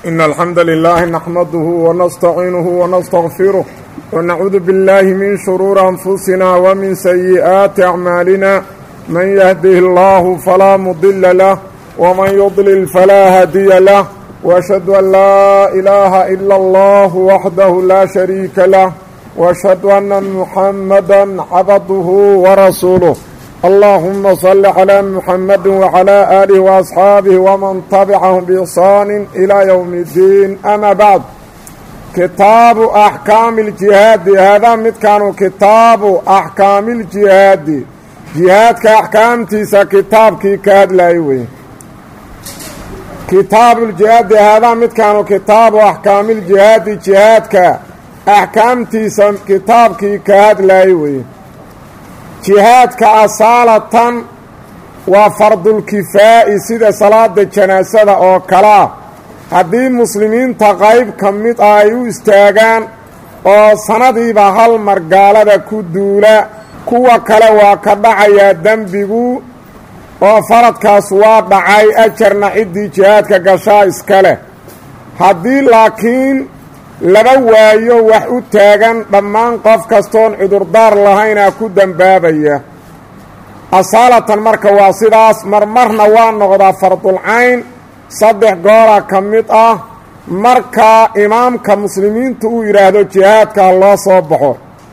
إن الحمد لله نحمده ونستعينه ونستغفره ونعوذ بالله من شرور أنفسنا ومن سيئات أعمالنا من يهده الله فلا مضل له ومن يضلل فلا هادي له وأشهد أن لا إله إلا الله وحده لا شريك له وأشهد أن محمدا عبده ورسوله اللهم صل على محمد وعلى آله وأصحاabه ومن تبعهم بإحsaan إلى يوم الدين أmا bعd kitaabu أحكاami الجihaadi haadaa midkaanu kitaabu أحكaami الجihaadi jihaadka axkaamtiisa kitaabkii ka hadlayay wey kitaabu اljihaadi haadaa midkaanu kitaabu أحكaami الجihaadi jihaadka axkaamtiisa kitaabkii ka hadlayay wey jihaadka asaalatan waa fardulkifaa'i sida salaada janaasada oo kalea haddii muslimiinta qayb ka mid ah ay u istaagaan oo sanadiiba hal mar gaalada ku duula kuwa kale waa ka dhacayaa dembigu oo faradkaas waa dhacay ajarna ciddii jihaadka gashaa iska leh haddii laakiin laba waayo wax u taagan dhammaan qof kastoon cudurdaar lahaynaa ku dembaabaya asaalatan marka waa sidaas marmarna waa noqdaa fardulcayn saddex goola ka mid ah marka imaamka muslimiintu uu yidhaahdo jihaadka loo soo baxo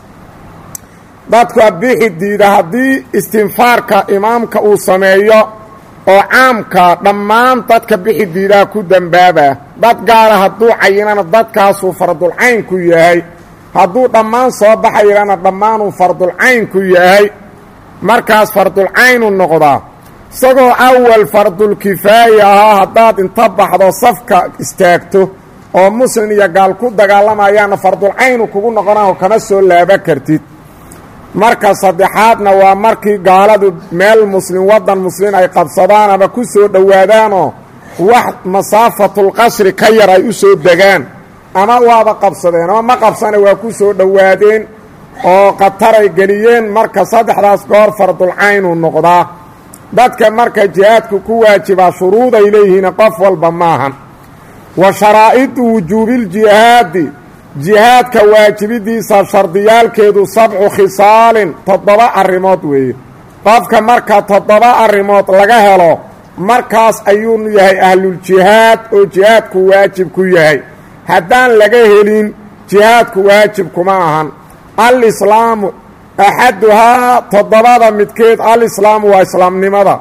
dadku abixi diida haddii istinfaarka imaamka uu sameeyo oo caamka dhammaan dadka bixi diidaa ku dembaabaa dad gaara hadduu cayinana dadkaasuu fardulcayn ku yahay hadduu dhammaan soo baxayana dhammaanuu fardulcayn ku yahay markaas fardulcaynu noqdaa isagoo awal fardulkifaayi ahaa haddaad inta baxdo safka istaagto oo muslim iyo gaal ku dagaalamayaana fardulcaynu kugu noqonaho kama soo laaba kartid marka saddexaadna waa markii gaaladu meel muslim waddan muslim ay qabsadaan ama ku soo dhowaadaanoo wax masaafatulqasri ka yar ay u soo degaan ama waaba qabsadeen ama ma qabsana waa ku soo dhowaadeen oo khataray geliyeen marka saddexdaas goor fardulcaynu noqdaa dadka marka jihaadku ku waajibaa shuruuday leeyihiin qof walba maahan wa sharaa'idu wujuubiljihaadi jihaadka waajibidiisa shardiyaalkeedu sabcu khisaalin toddoba arrimood weeye qofka marka toddoba arrimood laga helo markaas ayuu yahay ahluljihaad oo jihaadku waajib ku yahay haddaan laga helin jihaadku waajib kuma ahan alislaamu axaduhaa toddobada midkeed alislaamu waa islaamnimada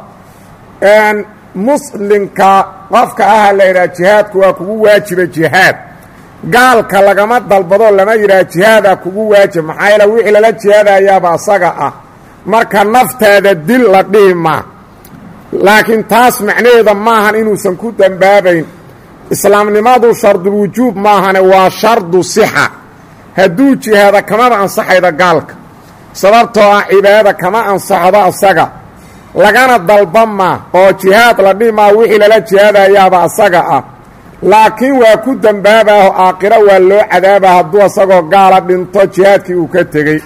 muslimka qofka aha la yidhaha jihaadku waa kugu waajiba jihaad gaalka lagama dalbado lama yidhaha jihaadaa kugu waajib maxaa yaele wixii lala jihaadayaaba asaga ah marka naftaada dil la dhihi maa laakiin taas macnaheeda maahan inuusan ku dembaabayn islaamnimadu shardulwujuub maahane waa shardu sixa hadduu jihaada kamaba ansaxayda gaalka sababtoo ah cibaadada kama ansaxdo asaga lagana dalba maa oo jihaad la dhihi maa wixii lala jihaadayaaba asaga ah laakiin waa ku dembaabaho aakhiro waa loo cadaaba hadduu asagoo gaala dhinto jihaadkii uu ka tegey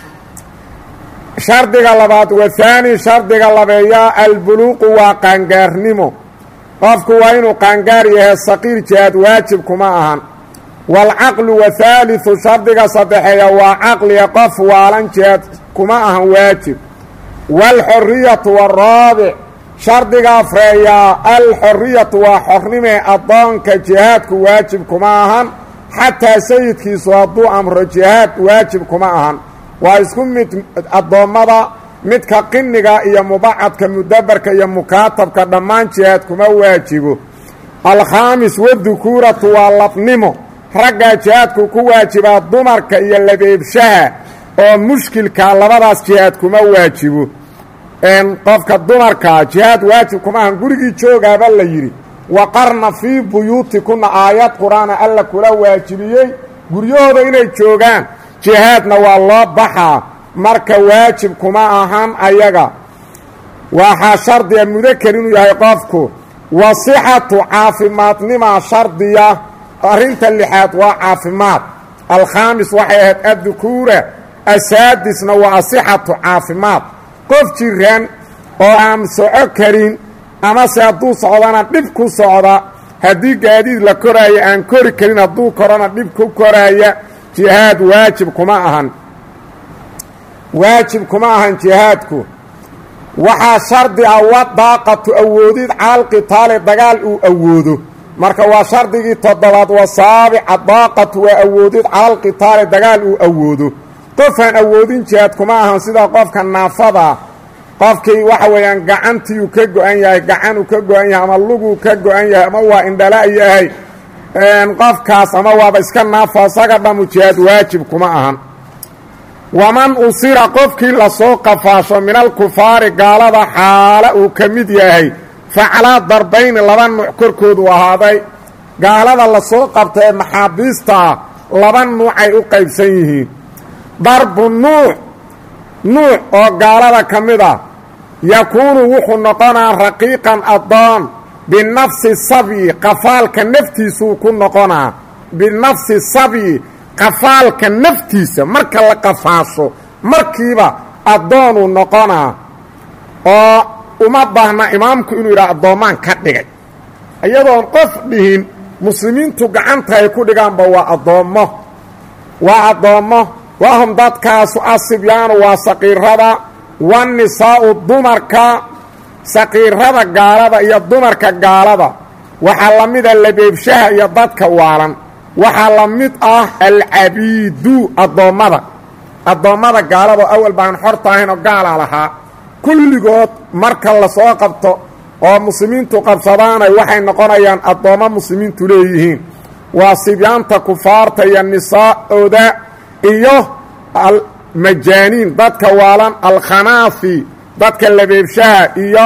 shardiga labaad wathaani shardiga labeeyaa albuluuqu waa qaangaarnimo qofku waa inuu qaangaar yahay saqiir jihaad waajib kuma ahan waalcaqlu wathaaliثu shardiga saddexeeya waa caqliga qof waalan jihaad kuma ahan waajib waalxoriyatu waaraabic shardiga afreeyaa alxoriyatu waa xornimee addoonka jihaadku waajib kuma ahan xataa sayidkiisu hadduu amro jihaad waajib kuma ahan waa isku mid addoommada midka qiniga iyo mubacadka mudabarka iyo mukaatabka dhammaan jihaad kuma waajibo alkhaamis wadukuuratu waa labnimo raggaa jihaadku ku waajibaa dumarka iyo labeebshaha oo mushkilka labadaas jihaad kuma waajibo qofka dumarkaa jihaad waajib kuma ahan gurigii joogaaba la yidhi waqarna fii buyuutikuna aayad qur-aana alla kula waajibiyey guryahooda inay joogaan jihaadna waa loo baxaa marka waajib kuma ahan ayaga waxaa shardiga mudakar inuu yahay qofku wasixatu caafimaadnimaa shardiya arrinta lixaad waa caafimaad alkhaamis waxay ahayd addukuura asaadisna waa asixatu caafimaad qof jiran oo aan soco karin amase hadduu socdana dhib ku socda haddii gaadiid la koraayo aan kori karin hadduu korona dhib ku koraaya jihaad waajib kuma ahan waajib kuma ahan jihaadku waxaa shardi ah wa daaqatu awoodid caalqitaali dagaal uu awoodo marka waa shardigii toddobaad wa saabica daaqatu waa awoodid caalqitaali dagaal uu awoodo qofaan awoodin jihaad kuma ahan sida qofka naafadaa qofkii waxa weeyaan gacantiiuu ka go-an yahay gacanuu ka go-an yahay ama luguu ka go-an yahay ama waa indhala yahay qofkaas ama waaba iska naafa isaga dhamu jihaad waajib kuma ahan waman usira qofkii lasoo qafaasho min alkufaari gaalada xaala uu ka mid yahay facalaa darbayni laba nuuc korkoodu ahaaday gaalada lasoo qabta ee maxaabiistaa laba nuucay u qaybsan yihiin darbu nuuc nuuc oo gaalada ka mid ah yakuunu wuxuu noqonaa raqiiqan addoon binafsi sabyi qafaalka naftiisuu ku noqonaa binafsi sabyi qafaalka naftiisa marka la qafaasho markiiba addoonuu noqonaa oo uma baahna imaamku inuu yidhaha addoommaan ka dhigay iyadoon qof dhihin muslimiintu gacanta ay ku dhigaanba waa addoommo waa addoommo wahum dadkaasu asibyaanu waa saqiirada wanisaa'u dumarka saqiirada gaalada iyo dumarka gaalada waxaa la mida labeebshaha iyo dadka waalan waxaa la mid ah alcabiidu addoommada addoommada gaalado awal baan xorta ahayn oo gaalaa lahaa kulligood marka lasoo qabto oo muslimiintu qabsadaanay waxay noqonayaan addoommo muslimiintu leeyihiin waa sibyaanta kufaarta iyo nisaa'ooda iyo almajaaniin dadka waalan alkhanaafi dadka labeebshaha iyo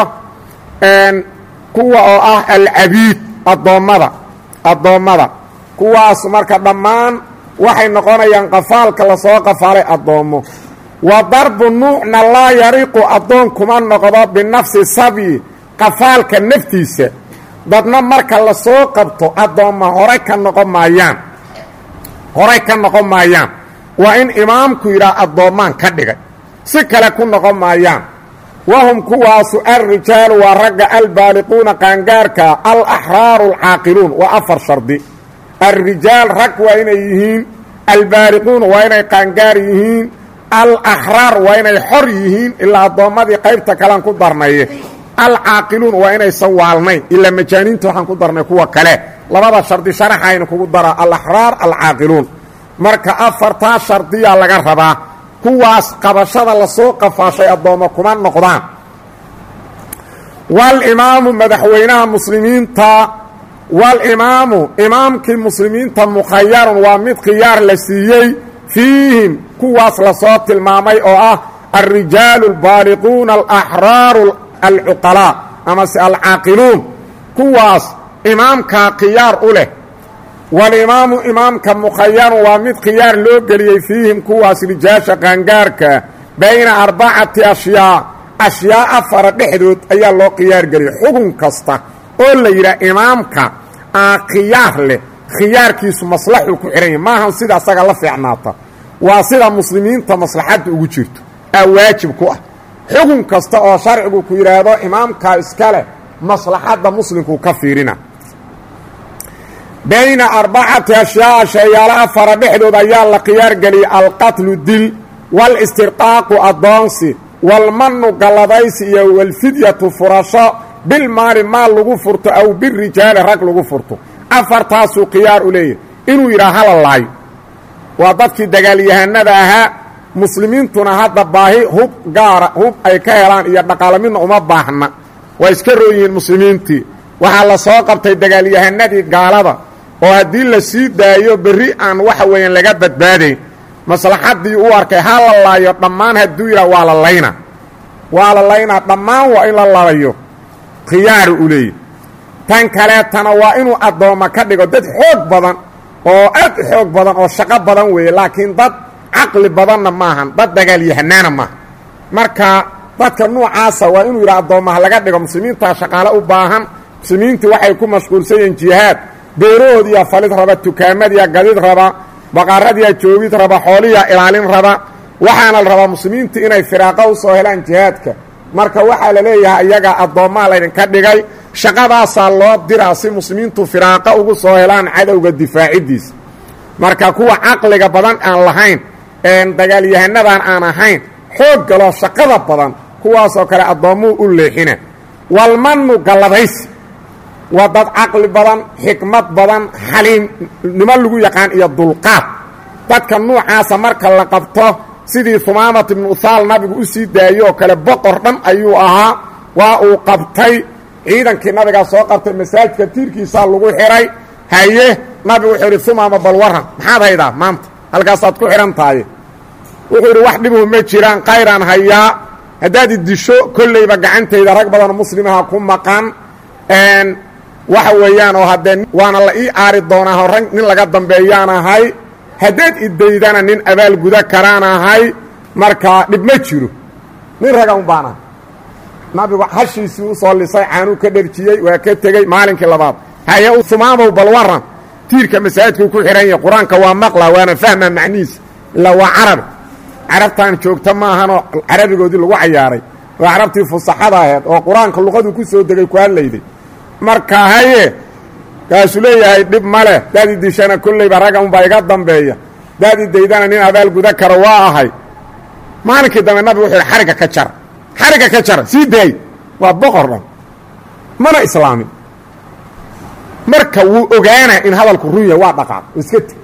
kuwa oo ah alcabiid addoommada addoommada kuwaas marka dhammaan waxay noqonayaan qafaalka lasoo qafaalay addoommo wa darbu nuucna laa yariqu addoon kuma noqdo binafsi sabyi qafaalka naftiisa dadna marka lasoo qabto addoomma horay ka noqon maayaan horay ka noqon maayaan waa in imaamku yidhaha addoommaan ka dhigay si kale ku noqon maayaan wahum kuwaasu alrijaalu waa ragga albaaliquuna qaangaarka alaxraaru alcaaqiluun waa afar shardi alrijaal rag waa inay yihiin albaaliquuna waa inay qaangaar yihiin alaxraar waa inay xor yihiin ilaa addoommadii qaybta kalean ku darnaye alcaaqiluun waa inaysan waalnayn ilaa majaaniinta waxaan ku darnay kuwa kale labada shardi sharaxaynu kugu daraa alaxraar alcaaqiluun marka afartaa shardiyaa laga rabaa kuwaas qabashada lasoo qafaashay addoommo kuma noqdaan walimaamu madaxweynaha muslimiinta walimaamu imaamkii muslimiinta mukhayarun waa mid khiyaar la siiyey fiihim kuwaas lasoo tilmaamay oo ah alrijaalu albaaliquuna alaxraaru alcuqalaa amase alcaaqiluun kuwaas imaamkaa khiyaar u leh walimaamu imaamka mukhayarun waa mid khiyaar loo geliyey fiihim kuwaas rijaasha qaangaarka bayna arbacati ashyaa ashyaa afara dhexdood ayaa loo khiyaar geliyey xugun kasta oo la yidhaha imaamka aa khiyaar leh khiyaarkiisu maslaxuu ku xidhan yahy maahan sida asaga la fiicnaata waa sida muslimiinta maslaxadda ugu jirto aa waajib ku ah xugun kasta oo sharcigu ku yidhaahdo imaamkaa iska leh maslaxadda muslimkuu ka fiirina bayna arbacati ashyaa shayaalo afara dhexdood ayaa la khiyaar geliyey alqatlu dil walistirqaaqu addoonsi walmanu galladaysi iyo walfidyatu furasho bilmaali maal lagu furto aw birijaali rag lagu furto afartaasuu khiyaar u leeyahy inuu yidhaha hala laayo waa dadkii dagaalyahanada ahaa muslimiintuna hadda baahi hub gaara hub ay ka helaan iyo dhaqaalo midna uma baahna waa iska rooyihiin muslimiintii waxaa la soo qabtay dagaalyahanadii gaalada oo haddii la sii daayo berri aan waxa weeyaan laga badbaadayn maslaxaddii u arkay ha la laayo dhammaan hadduu yidhaha waa la layna waa la laynaa dhammaan waa in la labayo khiyaaru u leeyahy tan kaleetana waa inuu addoomma ka dhigo dad xoog badan oo aad u xoog badan oo shaqo badan weeye laakiin dad caqli badanna maahan dad dagaalyahanaana maaha marka dadka nuucaasa waa inuu yidhaha addoommaha laga dhigo muslimiintaa shaqaale u baahan muslimiintii waxay ku mashquulsan yihiin jihaad beerahoodiyaa falid raba tukaamadiyaa gadid raba baqaradiyaa joogid raba xooliyaa ilaalin raba waxaana la rabaa muslimiintu inay firaaqo u soo helaan jihaadka marka waxaa la leeyahay iyagaa addoommaa laydinka dhigay shaqadaasaa loo diraa si muslimiintu firaaqo ugu soo helaan cadowga difaaciddiisa marka kuwa caqliga badan aan lahayn een dagaalyahanadaan aan ahayn xoog galoo shaqada badan kuwaasoo kale addoommuu u leexina walmannu galladaysi waa dad caqli badan xikmad badan xaliimnimo lagu yaqaan iyo dulqaad dadka nuucaasa marka la qabto sidii humaamat ibnu uthaal nabigu u sii daayey oo kale boqor dhan ayuu ahaa waa uu qabtay ciidankii nabigaa soo qabtay masaajidka tiirkiisaa lagu xidhay haye nabigu wuxuu idhi humaama bal waran maxaad haydaa maanta halkaasaad ku xidhan tahay wuxuu idhi wax dhibuhu ma jiraan kayraan hayaa haddaad iddisho kollayba gacantayda rag badanoo muslimaha ku maqan waxa weeyaan oo haddee waana la ii aari doonaa rag nin laga dambeeyaan ahay haddaad iddaydana nin abaal guda karaan ahay markaa dhib ma jiro nin raga un baan ahay nabigu hashiisii u soo lisay caanuu ka dherjiyey waa ka tegey maalinkii labaad haye humaamow bal waran tiirka masaajidkuu ku xidhan yahay qur-aanka waa maqla waana fahma macnihiisa ilaa waa carabi carabtaan joogta maahanoo carabigoodii lagu cayaaray waa carabtii fusaxada aheed oo qur-aanka luqaduu ku soo degay ku hadlayday marka haye kaasuu leeyahay dhib ma leh daad idishana kollayba ragga unbaa iga dambeeya daad idaydana nin abaal guda karo waa ahay maalinkii dambe nabigu wuxuu yidhi xarigga ka jara xarigga ka jara sii daay waa boqor dhan mana islaamin marka wuu ogaanaa in hadalku run yahay waa dhaqaaq oo iska teg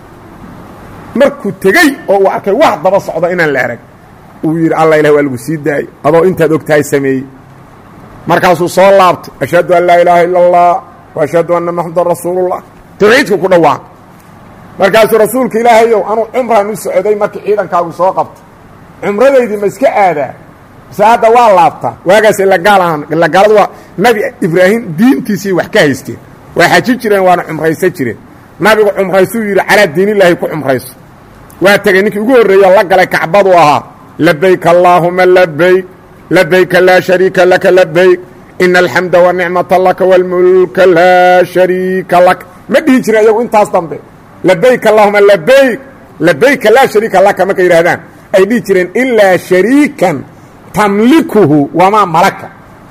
markuu tegey oo uu arkay wax daba socdo inaan la arag uu yidhi alla ilah waa lagu sii daayey adoo intaad og tahay sameeyey markaasuu soo laabtay ashhadu an laa ilaaha ila allah wa ashhadu anna maxamedan rasuulullah tawxiidku ku dhawaaq markaasuu rasuulka ilaahayow anuu cumraan u socday markii ciidankaagu soo qabtay cumradaydii ma iska aadaa mise hadda waa laabtaa waagaas ilagaal ahaan ilagaaladu waa nabi ibraahim diintiisii wax ka haysteen waa xaji jireen waana cumraysan jireen nabigu cumraysuu yidhi calaa diinillaahi ku cumrayso waa tegey ninkii ugu horreeyo la galay kacbadu ahaa labayk allaahuma labayk labayka laa shariika laka labayk ina alxamda wanicmata laka wاlmulka laa shariika lak ma dhihi jirin iyagu intaas dambe labayk allahuma labayk labayka laa shariika laka markay yidhahdaan ay dhihi jireen ilaa shariikan tamlikuhu wamaa malaka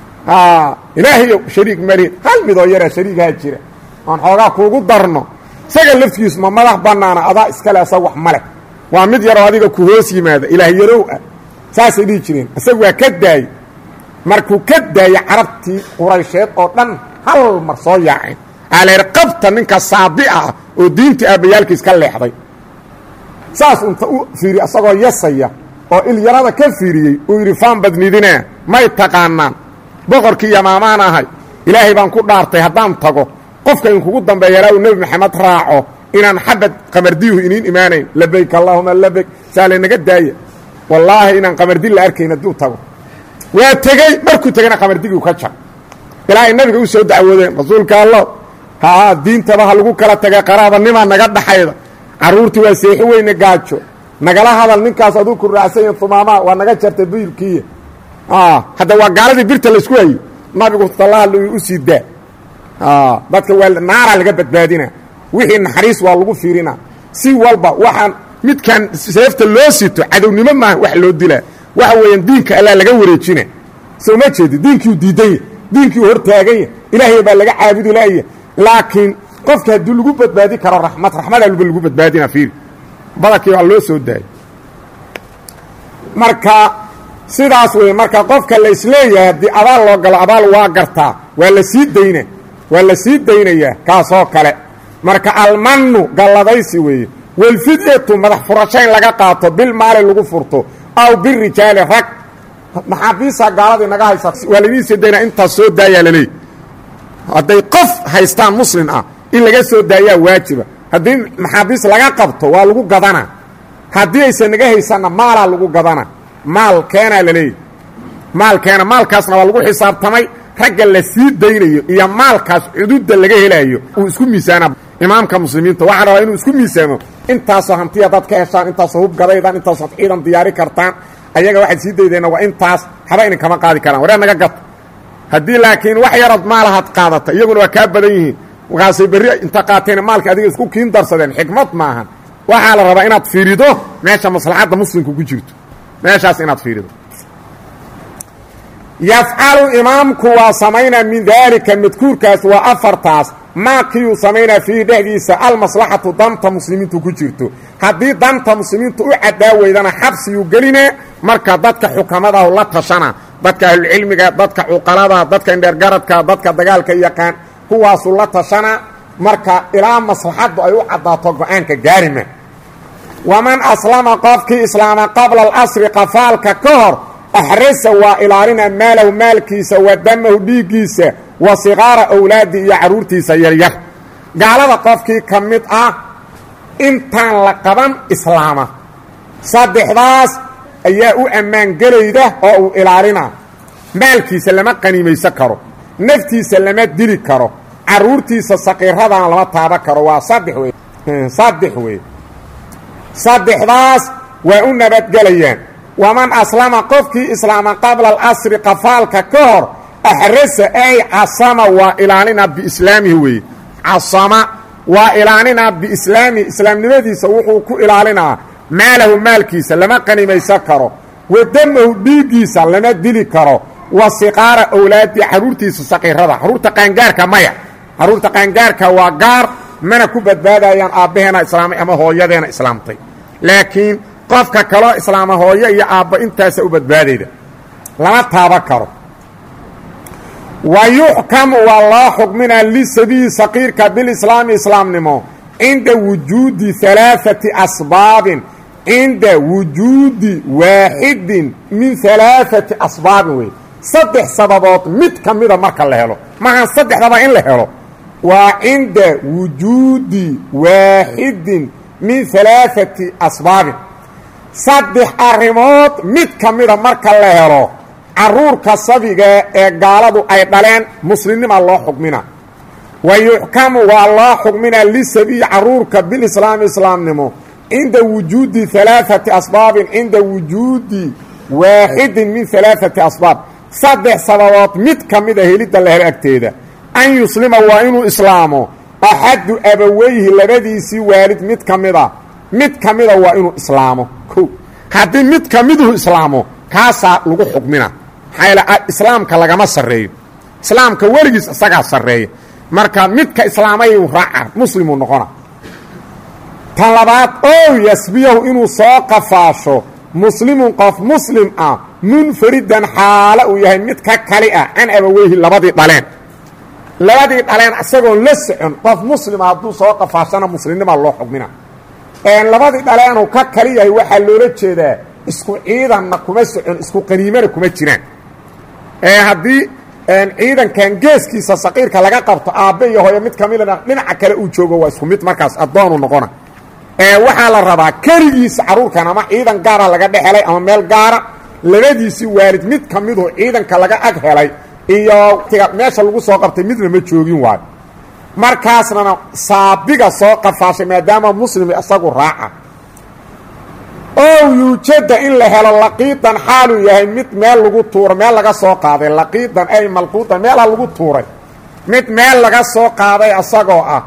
ilaahayow shariik mari hal midoo yaraa shariigaha jira oon xoogaa kuugu darno isaga laftigiisu ma madax bannaana adaa iskale asag wax male waa mid yaroo adiga ku hoos yimaada ilaah yarow ah saasay dhihi jireen isagu waa ka daayey markuu ka daayey carabtii quraysheed oo dhan hal mar soo yaaceen aleer qabta ninka saadica ah oo diintii aabbayaalkiis ka leexday saas unta u fiiri asagoo yasaya oo ilyarada ka fiiriyey uu yidhi faan badnidinaa may taqaanaan boqorkii yamaamaan ahay ilaahay baan ku dhaartay haddaan tago qofka inkugu dambeeyalaa uu nebi maxamed raaco inaan xabad qamardiyuhu iniin imaanayn labayk allaahuma labayk saa laynaga daaya wallaahi inaan qamardi la arkayn hadduu tago waa tegey markuu tegana qamardigii ka jar ilaa ay nabiga u soo dacwoodeen rasuulka allah haa diintaba ha lagu kala tagay qaraabanimaa naga dhaxayda carruurtii waa seexi weyne gaajo nagala hadal ninkaas aduu ku raacsan humaamaa waa naga jartay biilkiiya hadda waa gaaladii birta laysku hayey nabigu talaha u sii daa dadka waa naaraa laga badbaadina wixii naxariis waa lagu fiirina si walba waxaan midkan seefta loo sito cadownimo maaha wax loo dilaa waxa weeyaan diinka allaa laga wareejina soo ma jeedi diinkiiu diidanya diinkiiu hortaaganya ilaahay baa laga caabudi laaya laakiin qofka haddii lagu badbaadi karo raxmad raxmada alba lagu badbaadina fiiri badankii waa loo soo daayay marka sidaas wey marka qofka la isleeyahay haddii abaal loo galo abaal waa gartaa waa la sii dayna waa la sii daynayaa kaasoo kale marka almannu galladaysi weeye walfidyatu madax furasho in laga qaato bil maali lagu furto aw birijaali rag maxaabiisa gaaladii naga haysa waa laydin sii daynaa intaas soo daayaa laleey hadday qof haystaan muslin ah in laga soo daayaa waajiba haddii maxaabiis laga qabto waa lagu gadanaa haddii aysan naga haysanna maalaa lagu gadanaa maal keenaa laleeyahy maal keena maalkaasna waa lagu xisaabtamay ragga la sii daynayo iyo maalkaas cududda laga helaayo uu isku miisaana imaamka muslimiinta waxaa rabaa inuu isku miisaamo intaasoo hantiya dad ka heshaan intaasoo hub gadaydaan intaasood ciidan diyaari kartaan ayaga waxaad sii daydeenna waa intaas haba inin kama qaadi karaan waree naga gata haddii laakiin wax yarood maalahaad qaadata iyaguna waa kaa badan yihiin markaasay berri inta qaateen maalka adiga isku kiin darsadeen xikmad maahan waxaa la rabaa inaad fiirido meesha maslaxadda muslimka ku jirto meeshaas inaad fiirido yafcalu imaamku waa samaynaa min daalika madkuurkaas waa afartaas maa kiiyuu samaynaa fiihi dhexdiisa almaslaxatu danta muslimiintu ku jirto haddii danta muslimiintu u caddaa weydana xabsiyuu gelinaa marka dadka xukamadahu la tashana dadka ahlucilmiga dadka cuqalada dadka indheergaradka dadka dagaalka yaqaan kuwaasuu la tashana marka ilaa maslaxaddu ay u caddaato go-aanka gaarima waman aslama qofkii islaama qabla alasri qafaalka ka hor axrasa waa ilaalina maalahu maalkiisa wa damahu dhiiggiisa wa siqaara awlaadi iyo carruurtiisa yaryar gaalada qofkii ka mid ah intaan la qaban islaama saddexdaas ayaa u ammaan gelayda oo uu ilaalina maalkiisa lama qaniimaysan karo naftiisa lama dili karo carruurtiisa saqiiradana lama taaban karo waa saddex wey saddex wey saddexdaas waa u nabadgelayaan waman aslama qofkii islaama qabla alasri qafaalka ka hor axrasa ay casama waa ilaalina biislaamihi weeye casama waa ilaalinaa biislaamihi islaamnimadiisa wuxuu ku ilaalinaa maalahu maalkiisa lama qanimaysan karo wa damahu dhiiggiisa lama dili karo wa siqaara awlaadi carruurtiisa saqiirada carruurta qaangaarka maya carruurta qaangaarka waa gaar mana ku badbaadayaan aabbaheena islaamay ama hooyadeena islaamtay laakiin qofka kaloo islaama hooyo iyo aabba intaasa u badbaadayda lama taaban karo wa yuxkamu waa loo xukminaa lisabiyi saqiirka bilislaami islaamnimo cinda wujuudi alaaati asbaabin cinda wujuudi waaxidin min alaaati asbaabin wey saddex sababood mid ka mida marka la helo maahan saddexdaba in la helo waa cinda wujuudi waaxidin min alaaati asbaabin saddex arrimood mid ka mida marka la helo carruurka sabiga ee gaaladu ay dhaleen muslimnima loo xukmina wa yuxkamu waa loo xukminaa lisabiyi carruurka bilislaami islaamnimo cinda wujuudi alaaati asbaabin cinda wujuudi waaxidin min alaaati asbaab saddex sababood mid ka mida helidda la helo agteeda an yuslima waa inuu islaamo axadu abaweyhi labadiisii waalid mid ka mida mid ka mida waa inuu islaamo ko haddii mid ka miduhu islaamo kaasaa lagu xukmina maxaa yaele islaamka lagama sarreeyo islaamka weligiis isagaa sarreeya marka midka islaamayuu raaca muslimuu noqona tan labaad ow yasbiyahu inuu soo qafaasho muslimun qof muslim ah munfaridan xaalo uu yahay mid ka kali ah can abaweyhi labadii dhaleen labadii dhaleen isagoon la socon qof muslima hadduu soo qafaashana muslimnimaa loo xukmina labadii dhaleenuu ka kali yahay waxaa loola jeedaa isku ciidanna kuma socon isku qaniimana kuma jiraan haddii ciidankan geeskiisa saqiirka laga qabto aabbe iyo hooyo mid kamidana dhinaca kale uu joogo waa isku mid markaas addoonu noqona waxaa la rabaa keligiisa carruurkan ama ciidan gaara laga dhex helay ama meel gaara labadiisii waalid mid ka midu ciidanka laga ag helay iyo meesha lagu soo qabtay midna ma joogin waayo markaasnana saabiga soo qafaashay maadaama muslim isagu raaca ow yuujada in la helo laqiidan xaaluu yahay mid meel lagu tuuro meel laga soo qaaday laqiidan ay malquudan meelha lagu tuuray mid meel laga soo qaaday isagoo ah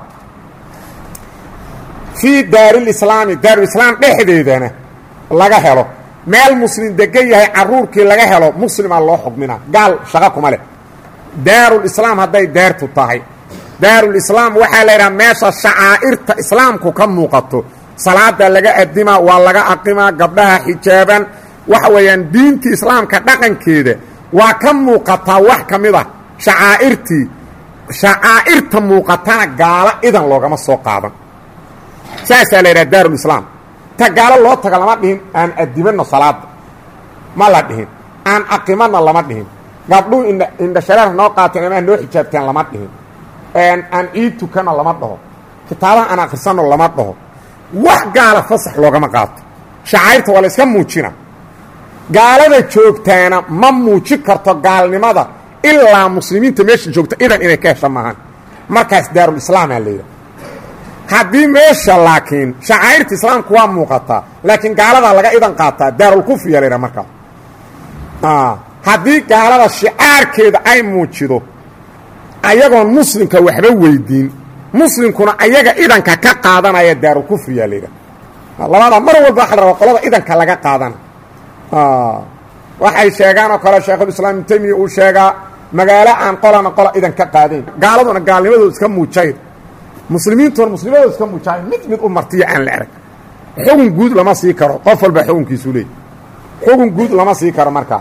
fii daarilislaami daarulislaam dhexdeedana laga helo meel muslim degan yahay carruurkii laga helo muslima loo xukminaa gaal shaqo kuma leh daarulislaam hadday daartu tahay daarulislaam waxaa la yidhaha meesha shacaa'irta islaamku ka muuqato salaada laga adimaa waa laga aqimaa gabdhaha xijaaban waxa weeyaan diintii islaamka dhaqankeeda waa ka muuqataa wax ka mid a shacaa'irtii shacaa'irta muuqatana gaalo idan loogama soo qaadan saasaa la yidhaha daarulislaam ta gaalo loo taga lama dhihin aan adimanno salaada ma la dhihin aan aqimanna lama dhihin gabdhuhu indha indhashareer noo qaateen ama noo xijaabteen lama dhihin aan ciid tukanno lama dhaho kitaabaha aan akhrisanno lama dhaho wax gaala fasax loogama qaato shacairta waa la iska muujina gaalada joogtaana ma muujin karto gaalnimada ilaa muslimiinta meesha joogta idan inay ka hesha maahan markaas daarulislaamaa la yidhaha haddii meesha laakiin shacairta islaamku waa muuqataa laakiin gaaladaa laga idan qaataa daarulkufriya la yidhaha markaas haddii gaalada shicaarkeeda ay muujido ayagoon muslimka waxba weydiin muslimkuna ayaga idanka ka qaadanaya daarulkufriya la yidhaha labada mar walba waxa la rabaa qolada idanka laga qaadana waxay sheegaan oo kale sheekhulislaam ibnu taymiya uu sheegaa magaalo aan qolana qola idan ka qaadayn gaaladuna gaalnimadooda iska muujayn muslimiintuna muslimadooda iska muujayn mid mid u martiya aan la arag xugun guud lama sii karo qof walba xugunkiisu leey xugun guud lama sii karo markaas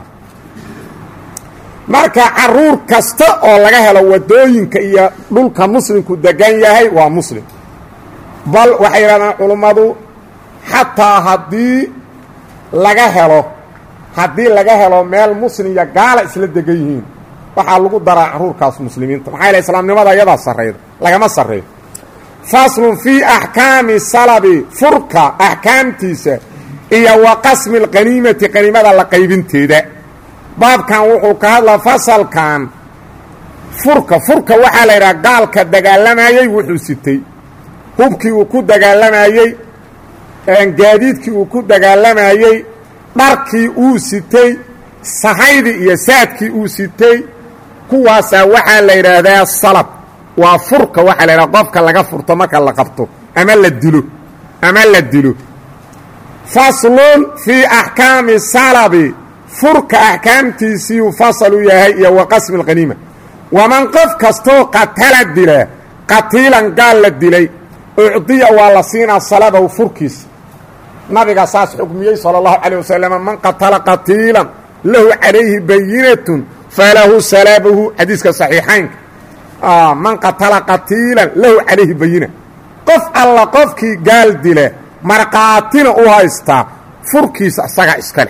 marka caruur kasta oo laga helo wadooyinka iyo dhulka muslimku degan yahay waa muslim bal waxay yidhahdaan culummadu xataa haddii laga helo haddii laga helo meel muslim iyo gaala isla degan yihiin waxaa lagu daraa caruurkaas muslimiinta maxaa yaele islaamnimada iyadaa sarrayda lagama sarreeyo faslun fii axkaami salabi furka axkaamtiisa iyo wa qasmi alqaniimati qaniimada la qaybinteeda baabkan wuxuu ka hadlaa fasalkan furka furka waxaa la yidhaha gaalka dagaalamayey wuxuu sitay hubkii uu ku dagaalamayey gaadiidkii uu ku dagaalamayey dharkii uu sitay sahaydii iyo saadkii uu sitay kuwaasaa waxaa la yidhaahdaa salab waa furka waxaa la yidhaha qofka laga furto marka la qabto ama la dilo ama la dilo faslun fii axkaami salabi furka axkaamtiisiiuu fasal u yahay iyo wa qasmi alqaniima waman qof kastoo qatala dila qatiilan gaal la dilay ucdiya waa la siinaa salabahu furkiisa nabiga saas xukmiyey sala allahu calayh wasalam man qatala qatiilan lahu calayhi bayinatun falahu salabuhu xadiiska saxiixaynka man qatala qatiilan lahu calayhi bayina qof alla qofkii gaal dila markaatina u haystaa furkiisa isagaa iskale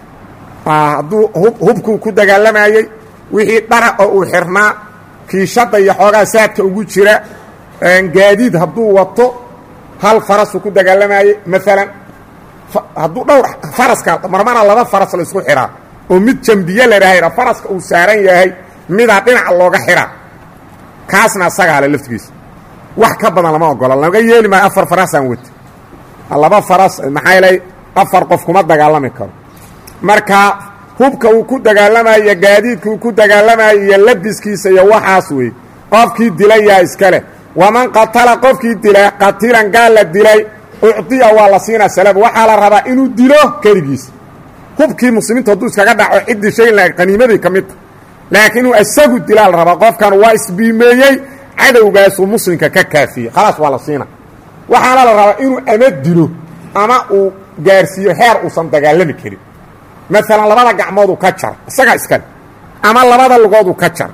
hadduu hubkuu ku dagaalamayey wixii dhara oo uu xirnaa kiishadda iyo xoogaa saadka ugu jira gaadiid hadduu wato hal farasuu ku dagaalamayey maalan hadduu dhowr faraska marmana laba faras la isku xihaa oo mid jambiye ladhaahayra faraska uu saaran yahay midaa dhinaca looga xihaa kaasna asagaa le laftigiisa wax ka badan lama ogola laga yeeli maayo afar farasaan wata laba faras maxaa yeelay afar qof kuma dagaalami karo marka hubka uu ku dagaalamayo gaadiidka uu ku dagaalamayo iyo labiskiisa iyo waxaas wey qofkii dilay yaa iska leh waman qatala qofkii dilay qatiilan gaal la dilay ucdiya waa la siinaa salab waxaa la rabaa inuu dilo keligiis hubkii muslimiinta hadduu iskaga dhaco ciddii shay la qaniimadii ka midta laakiin inuu isagu dilaa la rabaa qofkan waa isbiimeeyey cadowgaasuu muslimka ka kaafiyey khalaas waa la siina waxaana la rabaa inuu ama dilo ama uu gaarsiiyo heer uusan dagaalami karin maalan labada gacmooduu ka jara isagaa iskale ama labada lugooduu ka jara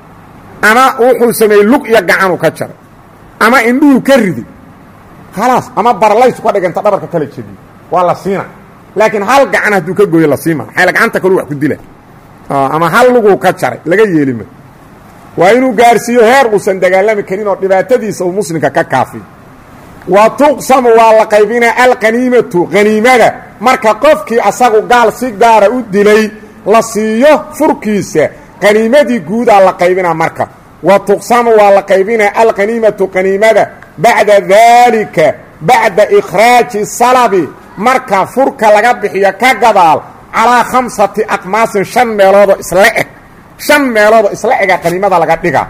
ama wuxuu sameeyey lug iyo gacanuu ka jaray ama indhuhuu ka ridi khalaas ama barlaysu ka dhiganta dhabarka kala jebiyo waa la siina laakiin hal gacan hadduu ka gooyo la siima maxayla gacanta kalu wax ku dila ama hal luguu ka jaray laga yeelima waa inuu gaarsiiyo heer uusan dagaalami karin oo dhibaatadiisa uu muslimka ka kaafiyo wa tuqsamu waa la qaybinaa alqaniimatu qaniimada marka qofkii asagu gaal si gaara u dilay la siiyo furkiisa qaniimadii guudaa la qaybinaa marka wa tuqsamu waa la qaybinaa alqaniimatu qaniimada bacda daalika bacda ikhraaji salabi marka furka laga bixiyo ka gadaal calaa khamsati aqmaasin shan meeloodoo isla eg shan meeloodoo isla ega qaniimada laga dhiga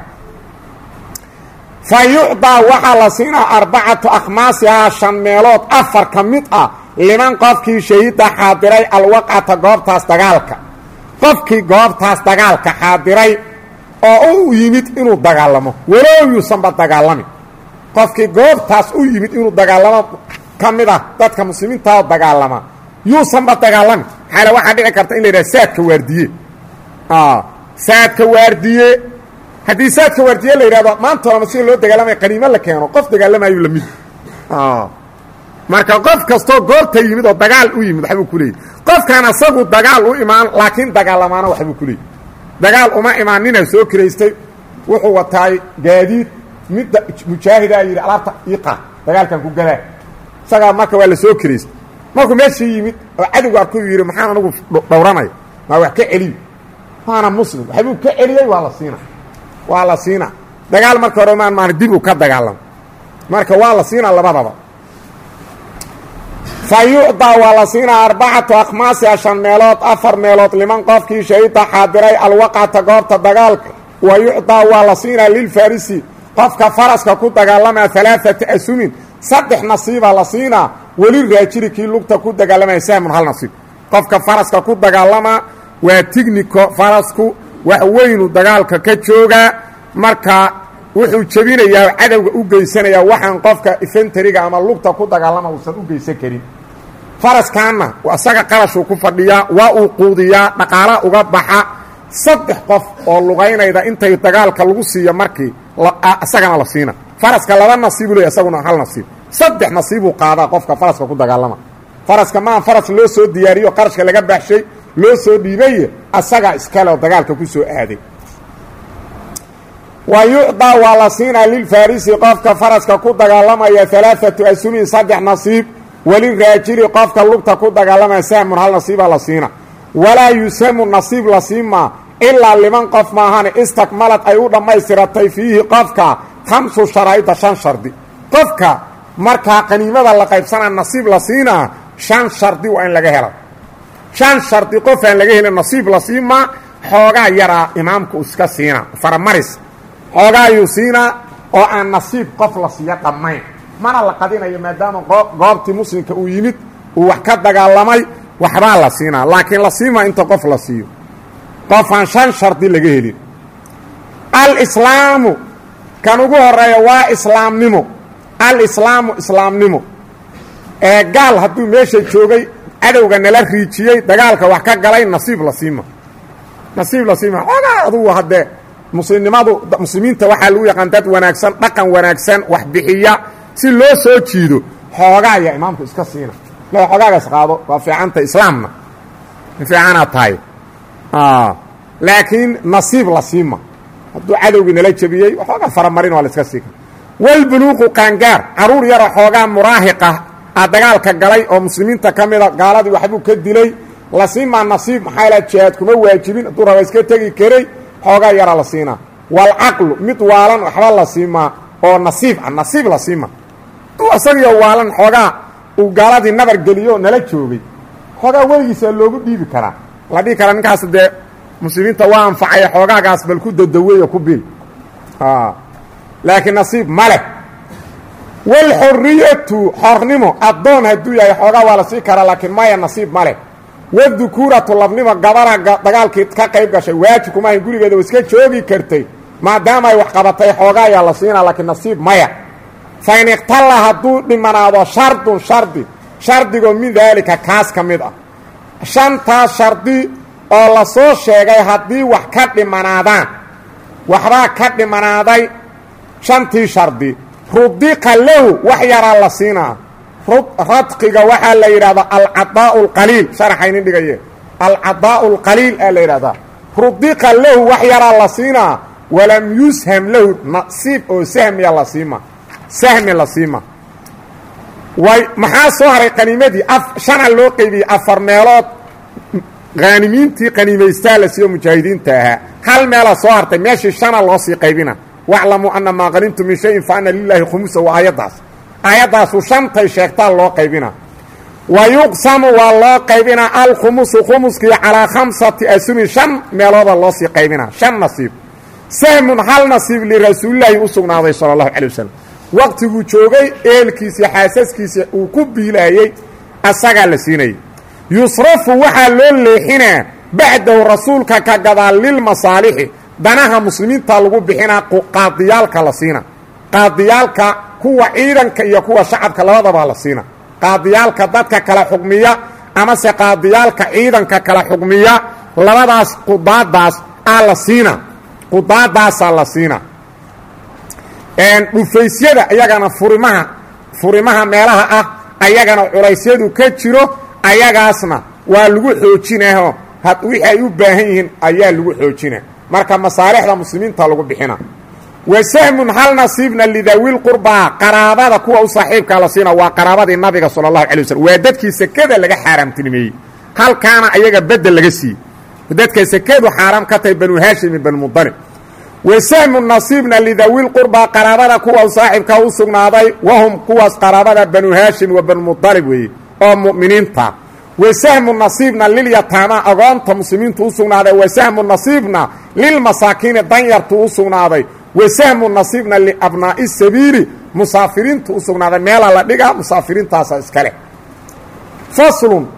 fa yucdaa waxaa la siinaa arbacatu akhmaasihaa shan meelood afar ka mid ah liman qofkii shahida xaadiray alwaqcata goobtaas dagaalka qofkii goobtaas dagaalka xaadiray oo u yimid inuu dagaalamo walow yuusanba dagaalamin qofkii goobtaas u yimid inuu dagaalamo ka mid ah dadka muslimiintaoo dagaalama yuusanba dagaalamin maxaale waxaa dhici karta in la yidhaha saadka waardiye saadka waardiye haddii saadka waardiye la yidhahdo maanta olama sida loo dagaalamaya qaniimo la keeno qof dagaalamayu lamid marka qof kastoo goobta yimid oo dagaal u yimid waxbuu ku leeyay qofkaan asagu dagaal u imaan laakiin dagaalamaana waxbuu ku leeyay dagaal uma imaan ninaa soo kiraystay wuxuu wataay gaadiid midda mujaahidaa yidhi alaabta ii qaad dagaalkan ku galaa isagaa marka waa la soo kiraystay markuu meeshii yimid oo cadowgu arku yidhi maxaan anigu dhowranaya maa wax ka celiyo waana muslim waxbuu ka celiyey waa la siina waa la siina dagaal marka hore maan maan dib uu ka dagaalamo marka waa la siinaa labadaba fa yucdaa waa la siinaa arbacatu akhmaasiha shan meelood afar meelood liman qofkii shahida xaadiray alwaqcata goobta dagaalka wa yucdaa waa la siinaa lilfarisi qofka faraska ku dagaalamaa alaaata asumin saddex nasiibaa la siinaa weli raajiri kii lugta ku dagaalamaya sahmun hal nasiib qofka faraska ku dagaalamaa waa tigniko farasku wax weynu dagaalka ka joogaa marka wuxuu jebinayaa oo cadowga u geysanayaa waxaan qofka ifentariga ama lugta ku dagaalama uusan u geysan karin faraskaanna isaga qarashuu ku fadhiyaa waa uu quudiyaa dhaqaala uga baxa saddex qof oo lugaynayda intay dagaalka lagu siiyo markii isagana la siina faraska laba nasiibu leey isaguna hal nasiib saddex nasiibuu qaadaa qofka faraska ku dagaalama faraska maa faras loo soo diyaariyo qarashka laga baxshay loo soo dhiibaye asagaa iskale oo dagaalka ku soo aaday wa yucdaa waa la siinaa lilfarisi qofka faraska ku dagaalamaya alaaatu asumin saddex nasiib waliraajili qofka lugta ku dagaalamaya sahmun hal nasiibaa la siina walaa yusamu nasiib la siimaa ilaa liman qof maahane istakmalad ay u dhammaystiratay fiihi qofka khamsu sharaa'ida shan shardi qofka markaa qaniimada la qaybsanaa nasiib la siinaa shan shardi waa in laga hela shan shardi qof aan laga helin nasiib la siimaa xoogaa yaraa imaamka uu iska siina faramaris xoogaayuu siinaa oo aan nasiib qof la siiyo dhammayn mana la qadinayo maadaama goobtii muslimka uu yimid uu wax ka dagaalamay waxbaa la siinaa laakiin la siimaa inta qof la siiyo qofaan shan shardi laga helin alislaamu kan ugu horeeya waa islaamnimo alislaamu islaamnimo ee gaal hadduu meesha joogay cadowga nala riijiyey dagaalka wax ka galay nasiib la siima nasiib la siima xoogaa adugu haddee muslimnimadu muslimiinta waxaa lagu yaqaan dad wanaagsan dhaqan wanaagsan wax bixiya si loo soo jiido xoogaa ayaa imaamku iska siina le xoogaagaas qaado waa fiicanta islaamna fiicanaad tahay laakiin nasiib la siima hadduu cadowgii nala jebiyey waxoogaa faramarin waa la iska siika walbuluuqu qaangaar caruur yara xoogaa muraahiqa a dagaalka galay oo muslimiinta ka mida gaaladii waxbuu ka dilay la siimaa nasiib maxaa la jihaad kuma waajibin hadduu raba iska tegi karay xoogaa yara la siinaa walcaqlu mid waalan waxba la siimaa oo nasiib ah nasiib la siima hadduu isagiyo waalan xoogaa uu gaaladii nabar geliyo nala joogay xoogaa weligiisa loogu dhiibi karaa la dhihi karaa ninkaas dee muslimiinta waa anfacaya xoogaagaas bal ku dadaweeyo ku bil laakiin nasiib ma leh walxoriyatu xornimo addoon hadduu yahay xoogaa waa la sii karaa laakiin maya nasiib ma leh wadukuuratu labnimo gabara dagaalkii ka qayb gashay waajib kuma ahayn gurigeeda wa iska joogi kartay maadaama ay wax qabatay xoogaa ayaa la siinaa laakiin nasiib maya fa in iqtalla hadduu dhimanaado shardun shardi shardigoo min daalika kaas ka mid ah shantaas shardi oo la soo sheegay haddii wax ka dhimanaadaan waxbaa ka dhimanaaday shantii shardi rudiqa lahu wax yaraa la siinaa radqiga waxaa la yidhahdaa alcadaau alqaliil sharaxaynin dhigaye alcadaau alqaliil aa la yidhahdaa rudiqa lahu wax yaraa la siinaa walam yusham lahu nasiib oo sahmiya la siima sahmi la siima way maxaa soo haray qaniimadii shana loo qeybiyey afar meelood haanimiintii qaniimaystaa la siiyo mujaahidiinta ahaa hal meelaa soo hartay meeshii shana loo sii qaybina waclamuu ana maa qanimtu min shayin fa ana lilaahi khumusa waa aayaddaas aayaddaasu shantay sheegtaa loo qaybina wa yuqsamu waa loo qaybinaa alkhumusu khumuskii calaa khamsati asumin shan meelooda loo sii qaybinaa shan nasiib sahmun hal nasiib lirasuulilaahi u sugnaaday sala allahu calay wasalam waqtiguu joogay eelkiisii xaasaskiisa uu ku biilaayey asagaa la siinayay yusrafu waxaa loo leexinaa bacdahu rasuulka ka gadaal lilmasaalixi danaha muslimiinta lagu bixinaa qaadiyaalka la siina qaadiyaalka kuwa ciidanka iyo kuwa shacabka labadabaa la siina qaadiyaalka dadka kala xugmiya amase qaadiyaalka ciidanka kala xugmiya labadaas qudaadaas aa la siina qudaadaasaa la siina dhufaysyada ayagana furimaha furimaha meelaha ah ayagana culaysyadu ka jiro ayagaasna waa lagu xoojinaho wixii ay u baahan yihiin ayaa lagu xoojina marka masaalixda muslimiinta lagu bixina wa sahmun hal nasiibna lidawil qurbaa qaraabada kuwa u saaxiibkaa la siina waa qaraabadii nabiga sala allahu calay waslm waa dadkii sekada laga xaaraamtinimeeyey halkaana ayaga bedel laga siiyey dadka sekadu xaaraam ka tahay banu haashim iyo banu mudalib wa sahmu nasiibna lidawil qurbaa qaraabada kuwa u saaxiibkaa u sugnaaday wahum kuwaas qaraabada banu haashim wa banu mudalib weeye oo mu'miniinta wa sahmu nasiibna lilyataama agoonta muslimiintu u sugnaaday wa sahmu nasiibna lilmasaakiini danyartu u sugnaaday wa sahmu nasiibna liabnaa'i sabiili musaafiriintu u sugnaaday meelaa la dhigaa musaafiriintaasa iskale faslun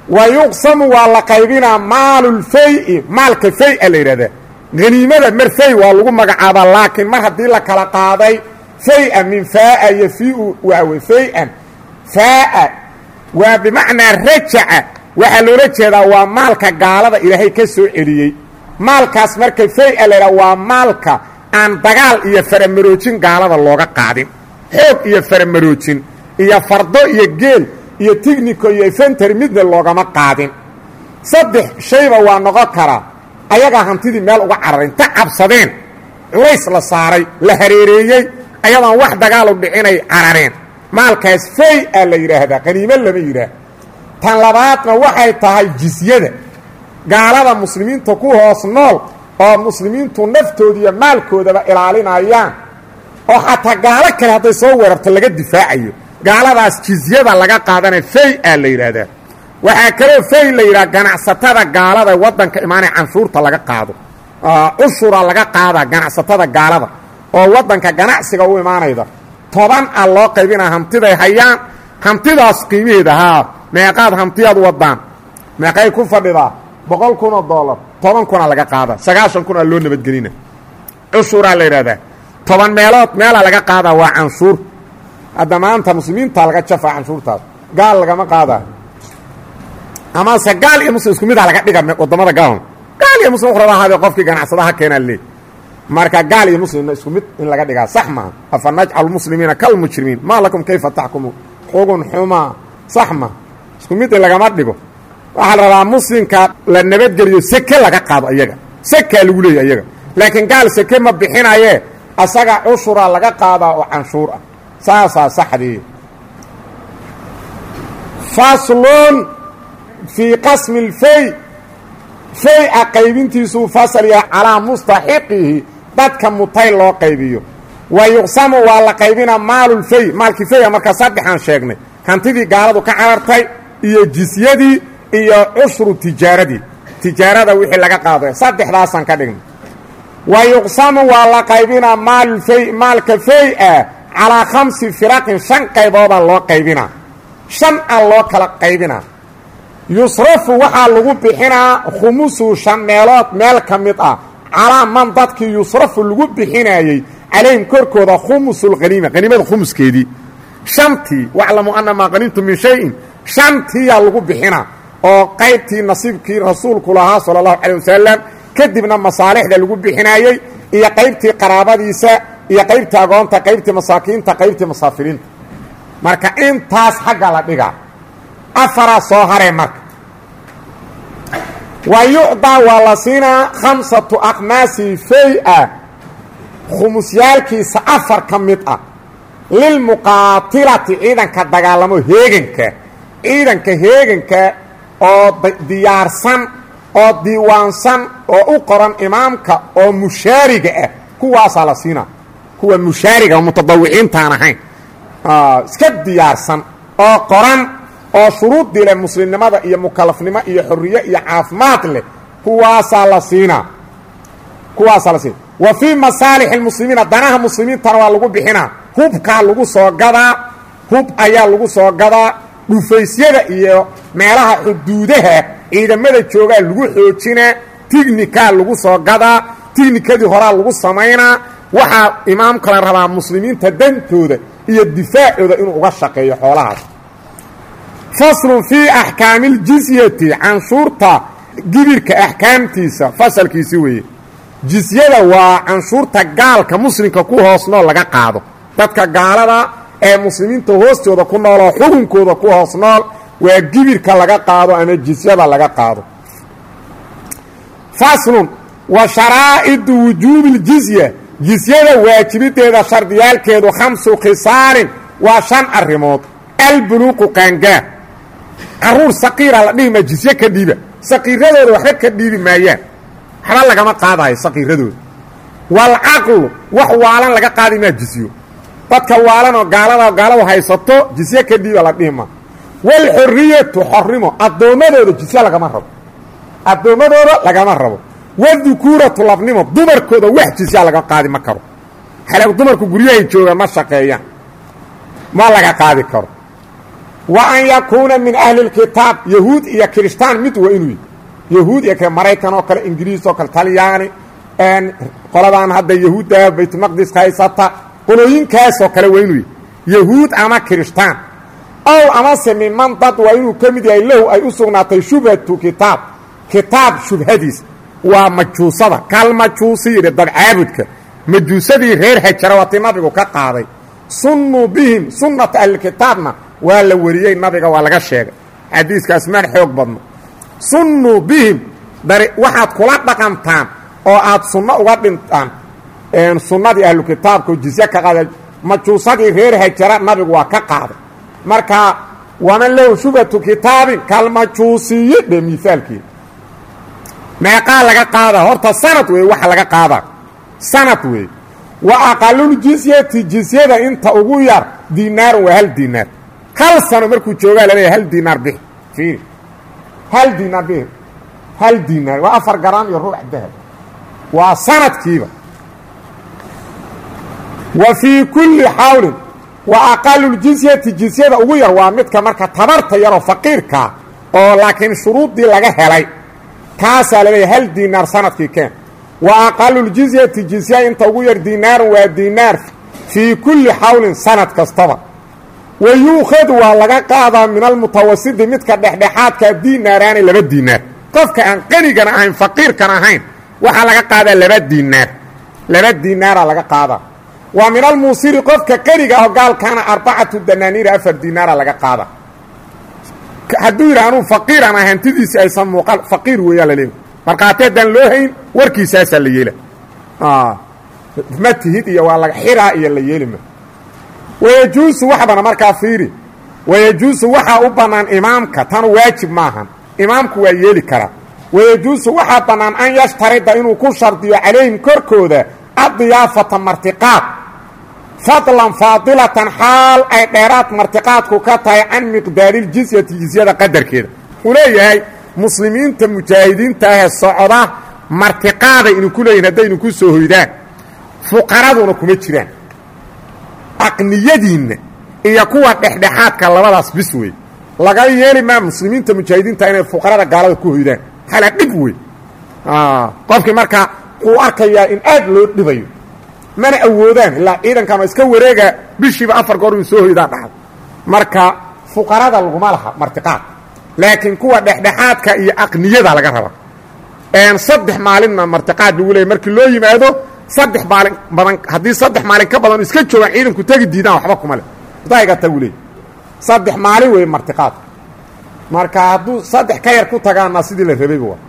wa yuqsamu waa la qaybinaa maalulfay-i maalka fay-a la yidhahdaa haniimada mar fay waa lagu magacaabaa laakiin mar haddii la kala qaaday fay-a min faa-a iyo fi-u waawe fay-an faa-a waa bimacnaa rajaca waxaa loola jeedaa waa maalka gaalada ilaahay ka soo celiyey maalkaas marka fay-a la yidhaha waa maalka aan dagaal iyo faramaroojin gaalada looga qaadin xoog iyo faramaroojin iyo fardo iyo geel iyo tignico iyo efentary midna loogama qaadin saddex shayba waa noqon karaa ayagaa hantidii meel uga cararin ta cabsadeen culays la saaray la hareereeyey ayadoon wax dagaalu dhicinay carareen maalkaas fay a la yidhaahdaa qaniimo lama yidhaah tan labaadna waxay tahay jisyada gaalada muslimiinta ku hoos nool oo muslimiintu naftooda iyo maalkoodaba ilaalinayaan oo xataa gaalo kale hadday soo weerarto laga difaacayo gaaladaas jizyada laga qaadana fay a la yidhaahdaa waxaa kaloo fay la yidhaha ganacsatada gaalada waddanka imaanaya canshuurta laga qaado cushura laga qaadaa ganacsatada gaalada oo waddanka ganacsiga u imaanayda toban a loo qaybinaa hantiday hayaan hantidaas qiimaheeda haa meeqaad hantiyaad wadaan meeqay ku fadhidaa boqol kun oo dollar toban kuna laga qaada sagaashan kun aa loo nabadgelina cushuraa la yidhahdaa toban meelood meelaa laga qaadaa waa canshuur hadda maanta muslimiinta laga jafaa canshuurtaas gaal lagama qaadaa amase gaal iyo muslim isku midaa laga dhiga wadamada gaal gaal iyo muslim uqraba ahaadee qofkii ganacsadaha keenaa leey marka gaal iyo muslimna isku mid in laga dhigaa sax maaha afa najcalu muslimiina kalmujrimiin maa lakum kayfa taxkumu xugun xumaa sax ma isku mid in lagama dhigo waxaa la rabaa muslimka la nabadgeliyo seke laga qaado iyaga sekaa lagu leeya iyaga laakiin gaal seke ma bixinaye asaga cushuraa laga qaadaa oo canshuur ah saasaa saxdii faslun fii qasmi اlfay fay-a qaybintiisuu fasal yahay calaa mustaxiqihi dadka mutay loo qaybiyo wa yuqsamu waa la qaybinaa maalulfay maalkii faya markaa saddexaan sheegnay hantidii gaaladu ka carartay iyo jisyadii iyo cushru tijaaradii tijaarada wixii laga qaado saddexdaasaan ka dhignay wa yuqsamu waa la qaybinaa maalulfay maalka fay-a calaa khamsi firaqin shan qayboodaa loo qaybinaa shan a loo kala qaybinaa yusrafu waxaa lagu bixinaa khumusu shan meelood meel ka mid ah calaa man dadkii yusrafu lagu bixinayey calayhim korkooda khumusulhaniima haniimada khumuskeedii shantii waclamu ana maa qaniimtu min shayin shantiyaa lagu bixinaa oo qaybtii nasiibkii rasuulku lahaa sala allahu calay wasalam kadibna masaalixda lagu bixinayey iyo qaybtii qaraabadiisa iyo qaybtii agoonta qaybtii masaakiinta qaybtii musaafiriinta marka intaas xagga la dhigaa afaraa soo haree marka wa yucdaa waa la siinaa khamsatu aqmaasi fay-a khumusyaalkiisa afar ka mid ah lilmuqaatilati ciidanka dagaalamo heeganka ciidanka heeganka oo diyaarsan oo diiwaansan oo u qoran imaamka oo mushaariga ah kuwaasaa la siinaa kuwa mushaariga mutadawiciintaan ahayn iska diyaarsan oo qoran oo shuruuddii leh muslimnimada iyo mukalafnimo iyo xorriye iyo caafimaad leh kuwaasaa la siinaa kuwaasaa la siina wa fii masaalix اlmuslimiina danaha muslimiintana waa lagu bixinaa hubkaa lagu soo gadaa hub ayaa lagu soo gadaa dhufaysyada iyo meelaha xuduudaha ciidamada joogaa lagu xoojinaa tignikaa lagu soo gadaa tignikadii horaa lagu samaynaa waxaa imaamkala rabaa muslimiinta dantooda iyo difaacooda inuu uga shaqeeyo xoolahaas faslun fii axkaami اljizyati canshuurta gibirka axkaamtiisa fasalkiisi weeye jisyada waa canshuurta gaalka muslimka ku hoos nool laga qaado dadka gaalada ee muslimiinta hoostooda ku nool oo xukunkooda ku hoos nool waa gibirka laga qaado ama jisyada laga qaado faslun wa sharaa'idu wujuubi اljizya jisyada waajibideeda shardiyaalkeedu khamsu khisaalin waa shan arrimood albuluuqu qaangaa caruur saqiira la dhihi maa jisye ka dhiiba saqiiradooda waxba ka dhiibi maayaan waxba lagama qaadayo saqiiradooda waalcaqlu wax waalan laga qaadi maa jisyo dadka waalan oo gaalada gaaladu haysato jisye ka dhiiba la dhihi maa waalxorriyatu xornimo addoommadooda jisye lagama rabo addoommadooda lagama rabo wadukuuratu labnimo dumarkooda wax jisyaa laga qaadi ma karo xale dumarku guryahay joogaan ma shaqeeyaan ma laga qaadi karo wa an yakuuna min ahli اlkitaab yahuud iyo kirishtaan mid waa inuu yahuud iyo maraykan oo kale ingiriis oo kale talyaani qoladan hadda yahuudda baytulmaqdiska haysata qolooyinkaasoo kale waa inuu yahuud ama kirishtaan ow amase miman dad waa inuu ka mid yahay lahu ay u sugnaatay shubhatu kitaab kitaab shubhadiis waa majuusada kalmajuusi yidhi dabcaabudka majuusadii reer hajara waati nabigu ka qaaday sunnuu bihim sunnata ahlilkitaabna waa la wariyey nabiga waa laga sheegay xadiiskaas maan xoog badno sunnuu bihim dari waxaad kula dhaqantaan oo aad sunno uga dhintaan sunnadii ahlukitaabka oo jizye ka qaada majuusadii reer hajara nabigu waa ka qaaday marka waman lahu shubhatu kitaabin kalmajuusiyi dhe miaalkeeda meeqaa laga qaadaa horta sanad weeye waxa laga qaadaa sanad weeye wa aqaluljizyati jizyada inta ugu yar dinaarun waa hal dinaar hal sano markuu joogaa laleeyahy hal dinaar bix fiiri hal dinaar bix hal dinaar waa afar garaam iyo ruuc dahab waa sanadkiiba wa fii kulli xawlin wa aqaluljizyati jizyada ugu yar waa midka marka tabarta yaroo faqiirkaa oo laakiin shuruuddii laga helay kaasaa laleeyahy hal dinaar sanadkii keen wa aqaluljizyati jizya inta ugu yar dinaarun waa dinaar fii kulli xawlin sanad kastaba wa yuukhadu waa laga qaadaa min almutawasidi midka dhexdhexaadkaa dinaaraani laba dinaar qofka aan qanigana ahayn faqiirkan ahayn waxaa laga qaadaa laba dinaar laba dinaaraa laga qaadaa waa min almuusiri qofka qaniga aho gaalkaana arbacatu danaaniira afar dinaara laga qaada hadduu yidhi anuu faqiiran ah hantidiisi aysan muuqan faqiir weeyaa la leeya markhaati haddaan loo hayn warkiisaasaa la yeela ma tihid iyo waa laga xiraa iyo la yeeli ma wayajuusu waxbana markaa fiiri wayajuusu waxaa u bannaan imaamka tan waajib maahan imaamku waa yeeli karaa wayajuusu waxaa bannaan an yashtarida inuu ku shardiyo calayhim korkooda addiyaafata martiqaad fadlan faadilatan xaal ay dheeraad martiqaadku ka tahay can miqdaariiljizyati jizyada qadarkeeda wuxuu leeyahay muslimiinta mujaahidiinta ahee socda martiqaaday idinku leeyihin haddaynu ku soo hoydaan fuqaraduna kuma jiraan aqniyadiinna iyo kuwa dhexdhexaadka labadaas bis wey laga yeeli maa muslimiinta mujaahidiinta inay fuqarada gaalada ku hoydaan hala dhib wey qofkii markaa wuu arkayaa in aad loo dhibayo mana awoodaan ilaa ciidankan waa iska wareega bishiiba afar goor uu soo hoydaa dhacdo marka fuqarada laguma laha martiqaad laakiin kuwa dhexdhexaadka iyo aqniyada laga raba saddex maalinna martiqaad lagu leeyay markii loo yimaado saddex maalin badan haddii saddex maalin ka badan iska joogaan ciidanku tegi diidaan waxba kuma leh dayga tagu leey saddex maalin weeye martiqaadka marka hadduu saddex ka yar ku tagaana sidii la rabayba waa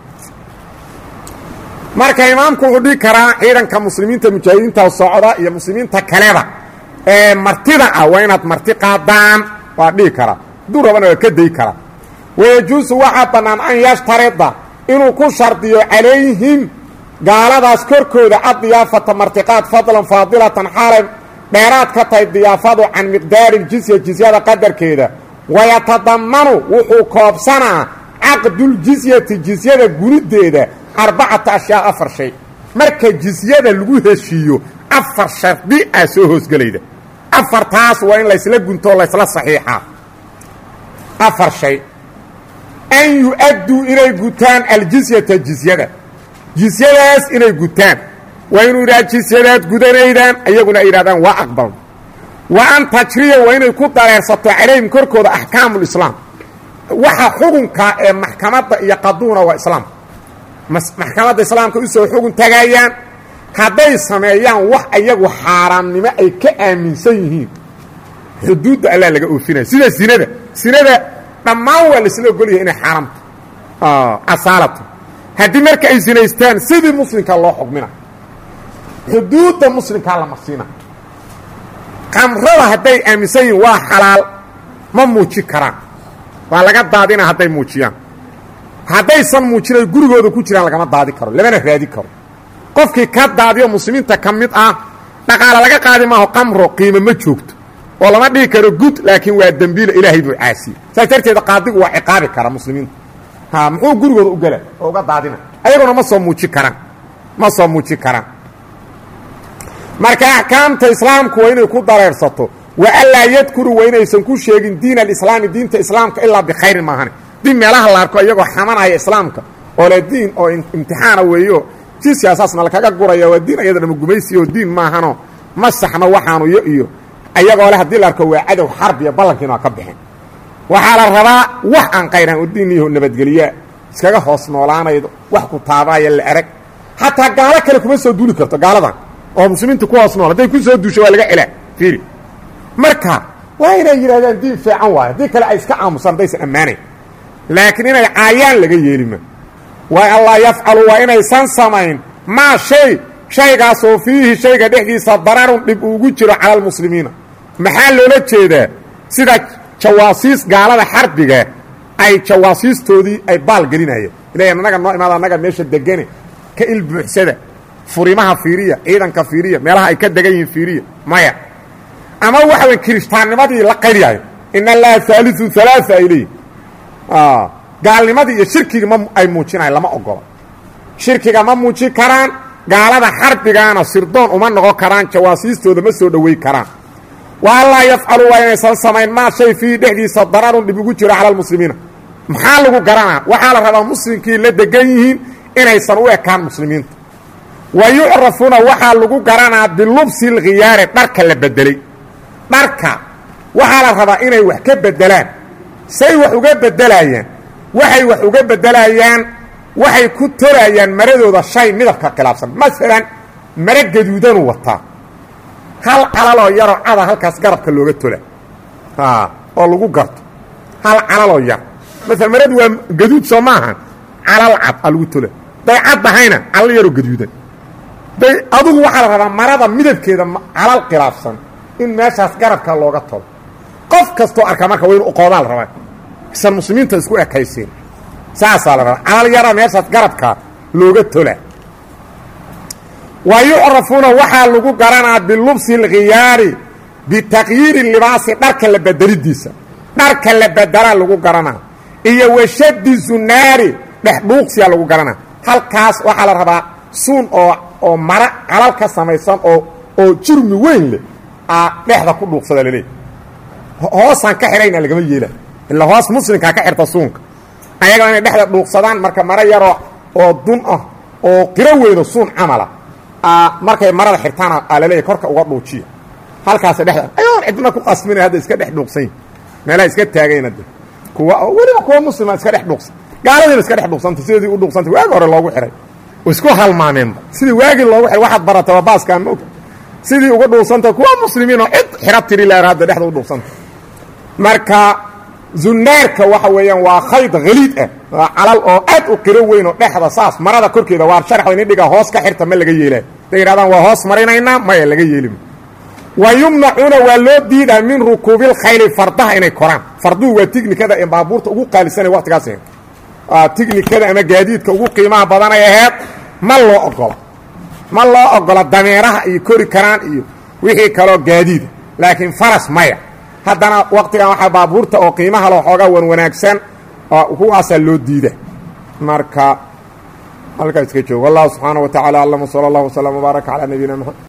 marka imaamku wuxuu dhigi karaa ciidanka muslimiinta mujaahidiinta socda iyo muslimiinta kaleba ee martida ah waa inaad marti qaadaan waa dhigi karaa hadduu rabana waa ka dayi karaa wayajuusu waxaa bannaan an yashtarida inuu ku shardiyo calayhim gaaladaas korkooda addiyaafata martiqaad fadlan faadilatan xaalay dheeraad ka tahay diyaafadu can miqdaari ljisya jisyada qadarkeeda wayatadamanu wuxuu koobsanaa caqduljisyati jisyada gunideeda arbacata ashyaa afar shay marka jisyada lagu heshiiyo afar shardi aa soo hoosgelayda afartaas waa in laysla guntoo laysla saxiixaa afar shay an yu-adduu inay gutaan aljisyata jisyada jisyadaas inay gutaan waa inuu yidhaha jisyadaad gudanaydaan iyaguna ay yidhahdaan waa aqbal wa an tajriya waa inay ku dareersato calayhim korkooda axkaamulislaam waxa xukunka ee maxkamadda iyo qaduuna waa islaam maxkamadda islaamka usoo xugun tagayaan hadday sameeyaan wax ayagu xaaraamnimo ay ka aaminsan yihiin xuduudda allaa laga oofinaya sida sinada sinada dhammaan waa laisla ogolyahay inay xaaraamto asaalatu haddii marka ay sinaystaan sidii muslimkaa loo xugmina xuduudda muslimkaa la marsiina qamrada hadday aaminsan yihiin waa xalaal ma muuji karaan waa laga daadina hadday muujiyaan haddaysan muujinay gurigooda ku jiraan lagama daadi karo lamana raadi karo qofkii ka daadiyo muslimiinta ka mid ah dhaqaale laga qaadi maaho qamro qiimo ma joogto oo lama dhihi karo gud laakiin waa dembiila ilaahay buu caasiyey saas darteeda qaadigu waa ciqaabi kara muslimiinta ha muxuu gurigooda u gela oo uga daadina ayaguna ma soo muuji karaan ma soo muuji karaan marka axkaamta islaamku waa inay ku dareersato wa anlaa yadkuru waa inaysan ku sheegin diin alislaami diinta islaamka ilaa bikhayrin maahane diin meelaha la arko iyagoo xamanaya islaamka oo le diin oo imtixaana weeyo jisiaasaasna lakaga guraya waa diin ayada dhama gumaysi oo diin maahanoo ma saxno waxaanu yo iyo ayagoo le haddii la arko waa cadow xarbiya ballankiina waa ka bixeen waxaa la rabaa wax aan qayraan oo diin iyo nabadgelyaa iskaga hoos noolaanaydo wax ku taabaaya la arag xataa gaalo kale kuma soo duuli karto gaaladan oo muslimiinta ku hoos nool hadday ku soo duusho waa laga celaa fiiri marka waa inay yidhahdaan diin fiican waayo haddii kale ay iska aamusaan haddaysan ammaanayn laakiin inay caayaan laga yeelima waa allaa yafcalu waa inaysan samayn maa shay shaygaasoo fiihi shayga dhexdiisa dararun dhib uugu jiro cala almuslimiina maxaa loola jeedaa sida jawaasiis gaalada xarbiga ay jawaasiistoodii ay baal gelinayeen ilay annaga noo imaada annaga meesha degane ka ilbuuxsada furimaha fiiriya ciidanka fiiriya meelaha ay ka degan yihiin fiiriya maya ama waxa weyn kirishtaannimadii la qaylyahay in allaha haaliu halaaa ay leeyihin gaalnimadii iyo shirkigii ma ay muujinayan lama ogola shirkiga ma muujin karaan gaalada xarbigaana sirdoon uma noqon karaan jawaasiistooda ma soo dhowey karaan wa allaa yafcalu waa inaysan samayn maa shay fiihi dhexdiisa dararun dhib ugu jiro cala almuslimiina maxaa lagu garanaa waxaa la rabaa muslimkii la degan yihiin inaysan u ekaan muslimiinta wa yucrafuuna waxaa lagu garanaa bilubsi lkhiyaari dharka la bedelay dharka waxaa la rabaa inay wax ka bedelaan say wax uga bedelayaan waxay wax uga bedelayaan waxay ku tolayaan maradooda shay midabka khilaafsan masalan maro gaduudanuu wataa hal calaloo yaroo cada halkaas garabka looga tola oo lagu garto hal calaloo yar maala maradu waa gaduud soo maahan calal cad a lagu tola day cad ahayna calal yaroo gaduudan day adugu waxaa la rabaa marada midabkeeda calal khilaafsan in meeshaas garabka looga tolo qof kastoo arka marka waa inu uqoodaa la rabaa isan muslimiinta isku ekayseen saasaa la rabaa calal yara meeshaas garabka looga tola wa yucrafuuna waxaa lagu garanaa bilubsi اlkhiyaari bitaqyiiri libaasi dharka la bedelidiisa dharka la bedelaa lagu garanaa iyo washadi zunaari dhexdhuuqsiyaa lagu garanaa halkaas waxaa la rabaa suun oo oo mara calal ka samaysan oo oo jurmi weyn leh aa dhexda ku dhuuqsada laleey hoosaan ka xidhayna lagama yeela ilaa hoos muslimkaa ka xirta suunka ayagoo inay dhexda dhuuqsadaan marka maro yaroo oo dun ah oo qiro weyno suun camala markay marada xirtaana aa laleeyahy korka uga dhuujiya halkaasa dhexda ayoon cidna ku qasmina hadda iska dhex dhuuqsany meelaha iska taagayna de kuwa weliba kuwa muslima iska dhex dhuuqsan gaaladiina iska dhex dhuuqsanta sidii u dhuuqsantay waagi hore loogu xihay isku halmaameenba sidii waagii loogu xihay waxaad barata waa baaskaa ma og sidii uga dhuuqsanta kuwa muslimiinoo cid xira tiri laha hadda dhexda u dhuuqsanta marka zunaarka waxa weeyaan waa khayd haliid ah waa calal oo aad u qiro weyn oo dhexda saas marada korkeeda waa sharax ini dhiga hoos ka xirta ma laga yeelaa haday yidhahdaan waa hoos marinaynaa maya laga yeelima wa yumnacuuna waa loo diidaa min rukuubilkhayli fardaha inay koraan farduhu waa tignikada ee baabuurta ugu qaalisanay waqtigaas tignikada ama gaadiidka ugu qiimaha badanay aheed ma loo ogola ma loo ogola dameeraha iyo kori karaan iyo wixii kaloo gaadiida laakiin faras maya haddana waqtigan waxaa baabuurta oo qiimaha loo xoogaa wan wanaagsan kuwaasaa loo diida marka halkaa iska joogo wallahu subxaana wa tacala aclam wsala allah wslam wbaaraka calaa nabiyina mxamed